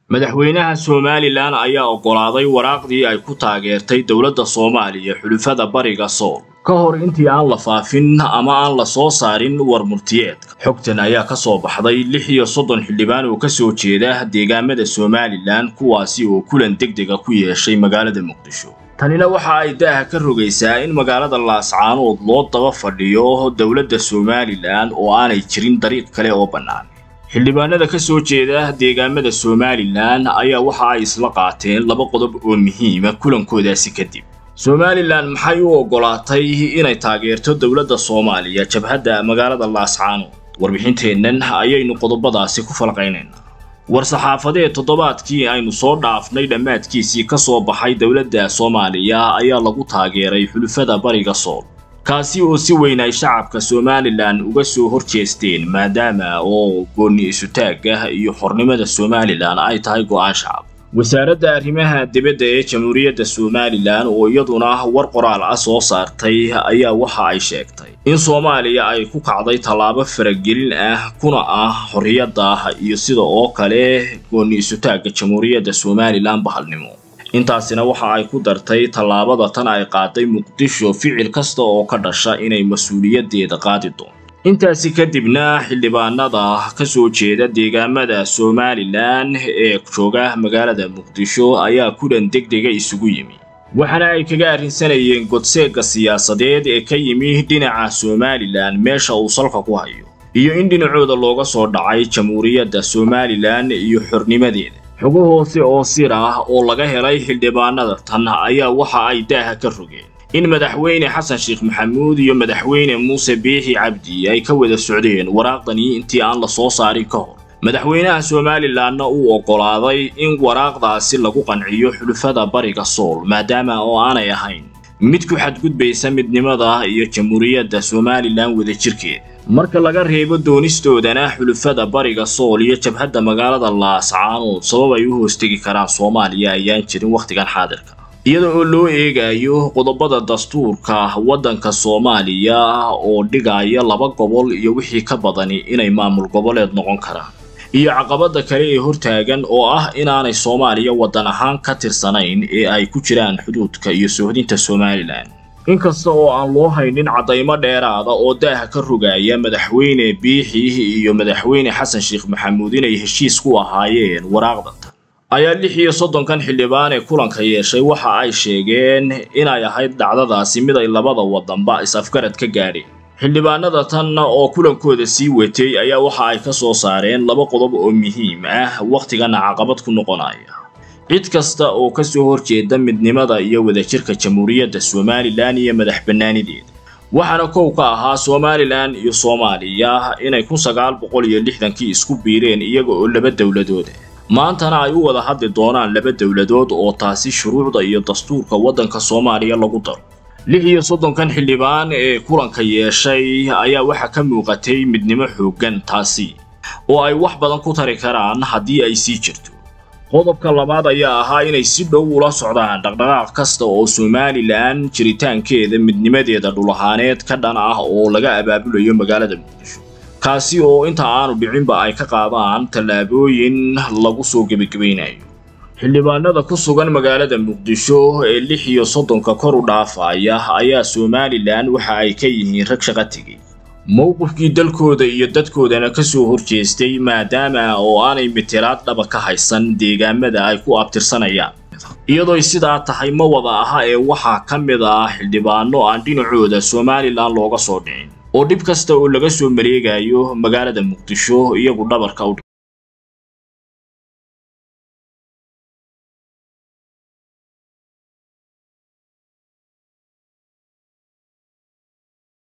madaxweynaha somalilan ayaa oggolaaday waraaqdii ay ku taageertay dowladda soomaaliya xulufada bariga sool ka hor intii aan la faafin ama aan la soo saarin war murtiyeedka xogtan ayaa ka soo baxday lix iyo soddon xildhibaan oo ka soo jeeda deegaamada somalilan kuwaasi oo kulan degdega ku yeeshay magaalada muqdisho tanina waxa ay daaha ka rogaysaa in magaalada laascaanood loo daba fadhiyo dowladda somalilan oo aanay jirin dariiq kale oo bannaan xildhibaanada ka soo jeeda deegaamada somalilan ayaa waxa ay isla qaateen laba qodob oo muhiima kulankoodaasi kadib somalilan maxay u oggolaatay inay taageerto dowladda soomaaliya jabhadda magaalada laascaanood warbixinteennan ayaynu qodobadaasi ku falqaynaynaa war-saxaafadeed toddobaadkii aynu soo dhaafnay dhammaadkiisii ka soo baxay dowladda soomaaliya ayaa lagu taageeray xulufada bariga sool kaasi oo si weyn ay shacabka somalilan uga soo hor jeesteen maadaama oo goonni isutaagga iyo xornimada somalilan ay tahay go'aan shacab wasaaradda arrimaha dibadda ee jamhuuriyadda somalilan oo iyaduna war qoraal ah soo saartay ayaa waxa ay sheegtay in soomaaliya ay ku kacday tallaabo faragelin ah kuna ah xorriyadda iyo sida oo kale goonni isutaagga jamhuuriyadda somalilan bahalnimo intaasina waxa ay ku dartay tallaabada tan ay qaaday muqdisho ficil kasta oo ka dhasha inay mas-uuliyaddeeda qaadi doonto intaasi kadibna xildhibaanada ka soo jeeda deegaamada somalilan ee jooga magaalada muqdisho ayaa kulan degdega isugu yimi waxaana ay kaga arrinsanayeen godseegga siyaasadeed ee ka yimi dhinaca somalilan meesha uu salka ku hayo iyo in dhinacooda looga soo dhacay jamhuuriyadda somalilan iyo xornimadeeda xogo hoose oo sir ah oo laga helay xildhibaanada tan ayaa waxa ay daaha ka rogeen in madaxweyne xasan sheekh maxamuud iyo madaxweyne muuse biixi cabdi ay ka wada socdeen waraaqdani intii aan la soo saarin ka hor madaxweynaha somalilanna uu oggolaaday in waraaqdaasi lagu qanciyo xulufada bariga sool maadaama oo aanay ahayn mid ku xadgudbaysa midnimada iyo jamhuuriyadda somalilan wadajirkeeda marka laga reebo doonistoodana xulufada bariga sool iyo jabhadda magaalada laascaanood sabab ay u hoostegi karaan soomaaliya ayaan jirin wakhtigan xaadirka iyada oo loo eegayo qodobada dastuurka waddanka soomaaliya oo dhigaya laba gobol iyo wixii ka badani inay maamul goboleed noqon karaan iyo caqabada kale ee hortaagan oo ah inaanay soomaaliya waddan ahaan ka tirsanayn ee ay ku jiraan xuduudka iyo soohdinta somalilan inkasta oo aan loo haynin caddaymo dheeraada oo daaha ka rogaya madaxweyne biixi iyo madaxweyne xasan sheekh maxamuud inay heshiis ku ahaayeen waraaqdatan ayaa lix iyo soddonkan xildhibaan ee kulanka yeeshay waxa ay sheegeen inay ahayd dhacdadaasi mid ay labada waddanba is-afgarad ka gaadheen xildhibaanada tan oo kulankooda sii watay ayaa waxa ay ka soo saareen laba qodob oo muhiim ah wakhtigana caqabad ku noqonaya cid kasta oo ka soo horjeeda midnimada iyo wadajirka jamhuuriyadda somalilan iyo madax bannaanideeda waxaana kow ka ahaa somalilan iyo soomaaliya inay kun sagaal boqol iyo lixdankii isku biireen iyaga oo laba dowladooda maantana ay u wada hadli doonaan laba dowladood oo taasi shuruucda iyo dastuurka waddanka soomaaliya lagu daro lix iyo soddonkan xildhibaan ee kulanka yeeshay ayaa waxaa ka muuqatay midnimo xooggan taasi oo ay wax badan ku tari karaan haddii ay sii jirto qodobka labaad ayaa ahaa inay si dhow ula socdaan dhaqdhaqaaq kasta oo somalilan jiritaankeeda midnimadeeda dhulahaaneed ka dhan ah oo laga abaabulayo magaalada muqdisho kaasi oo inta aanu dhicinba ay ka qaadaan tallaabooyin lagu soo gebagabaynayo xildhibaanada ku sugan magaalada muqdisho ee lix iyo soddonka kor u dhaafaya ayaa somalilan waxa ay ka yihiin rag shaqo tegey mowqifkii dalkooda iyo dadkoodana ka soo horjeestay maadaama oo aanay mitiraad dhaba ka haysan deegaamada ay ku abtirsanayaan iyadooy sidaa tahay ma wada aha ee waxaa ka mid ah xildhibaano aan dhinacooda somalilan looga soo dhicin oo dhib kasta oo laga soo mareegayo magaalada muqdisho iyagu dhabarka u